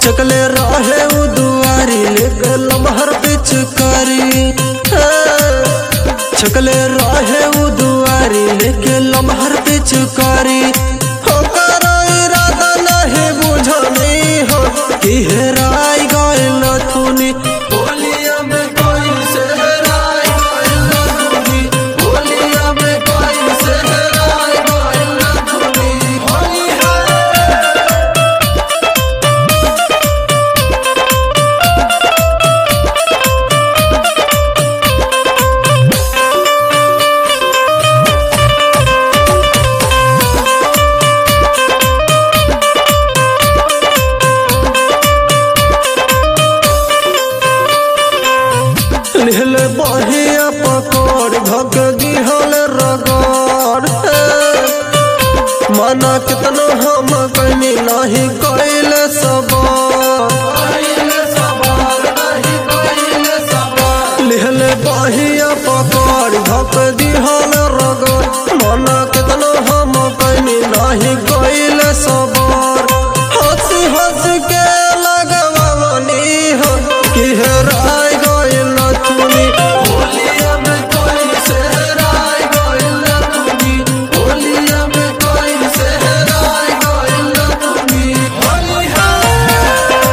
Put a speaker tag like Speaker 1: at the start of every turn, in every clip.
Speaker 1: छकले रहे उ दुआरी लेके लमहर पिचकारी छकले रहे उ दुआरी लेके लमहर पिचकारी ओकर इरादा नहीं बुझनी हो कि हेराई गइल थुनी बोलिया में कोई से हेराई गइल थुनी बोलिया में कोई से हेराई गइल थुनी होली है लिहल बहिया पकड़ धक दिहल रगड़ माना कितना हम कहीं नहीं कैल सबर लिहल बहिया पकड़ धक दिहल रगड़ माना कितना हम कहीं नहीं कैल सबर हंस हंस के लगवनी हो कि हेराय गइल तुनी होलिया में कोई से हेराय गइल तुनी होलिया में कोई से हेराय गइल तुनी होली है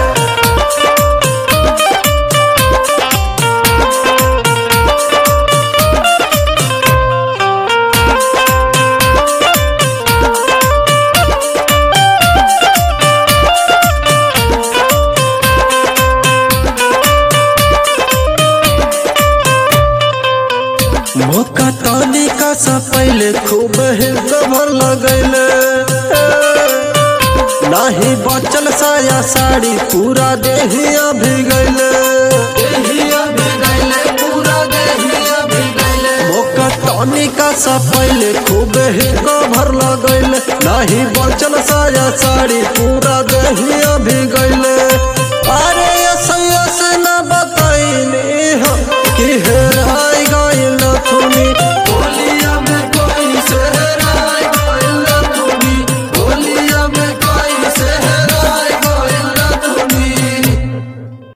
Speaker 1: मौका तानी का सा पहले खूब ही गभर लगैले नाही बचल साया साड़ी पूरा देहिया भिगैले मौका तानी का सा पहले खूब ही गभर लगैले नाही बचल साया साड़ी पूरा देहिया